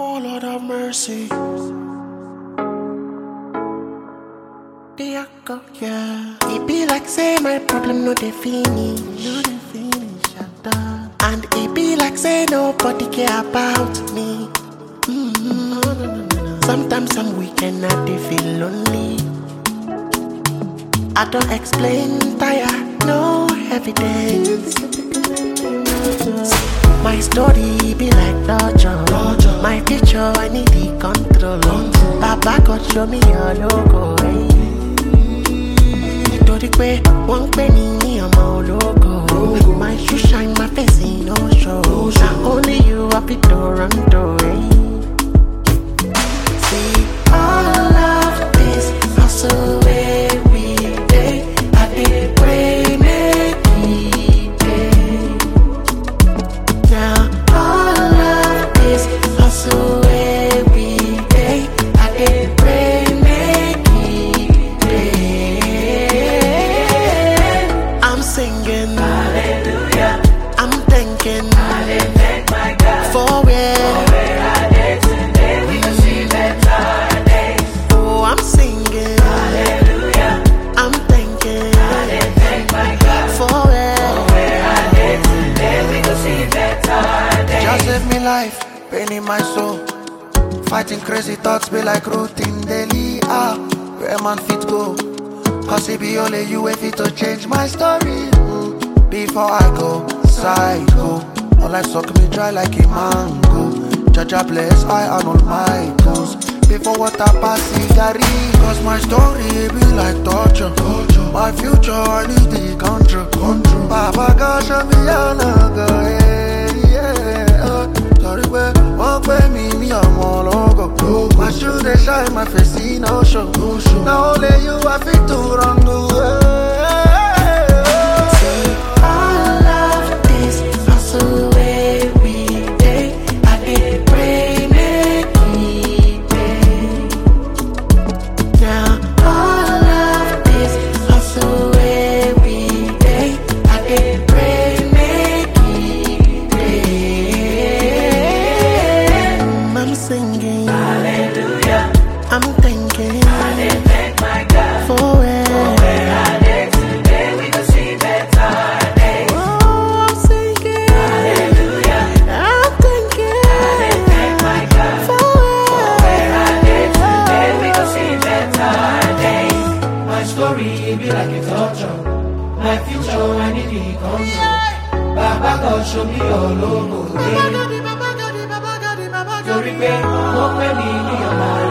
Oh Lord have mercy. There go, yeah. It be like say my problem no dey finish. No dey finish at all. And it be like say nobody care about me. Mm-hmm. Sometimes I'm weak and I dey feel lonely. I don't explain, tired, no evidence. My story be like torture. My future, I need the control. Baba God show me your logo. Hey. Nítorí pé wọ́n ń pè mí ní ọmọ ológo. My shoe shine, my face in no show. Na only you happy to run to. Hey. See, all of this hustle every day. I dey pray make it pay. Now all of this hustle every day. I dey pray make it pay. I'm singing hallelujah. I'm thinking for where. Oh, I'm singing hallelujah. I'm thinking for where. Just save me life, pain in my soul. Fighting crazy thoughts be like routine daily. Ah, where man fit go? Cause it be only you if it to change my story. Mm. Before I go, psycho. All life suck me dry like a mango. Jaja bless I and all my goals. Before water pass Gary. Cause my story be like torture. My future I need the control. control. Baba God show me how to go. Yeah, yeah. uh. Torí pé wọ́n pè mí ní ọmọ ológo. My shoe dey shine, my face see no show. Na only you I fit to run the See, all of this hustle every day. I dey pray make it pay. Now all of this hustle every day. I dey pray make it pay. I'm singing hallelujah. I'm thinking for where. Oh, I'm singing hallelujah. I'm thinking for where. My story it be like a torture. My future I need the control. Baba God show me your logo. Torí pé wọ́n pè mí ní ọmọ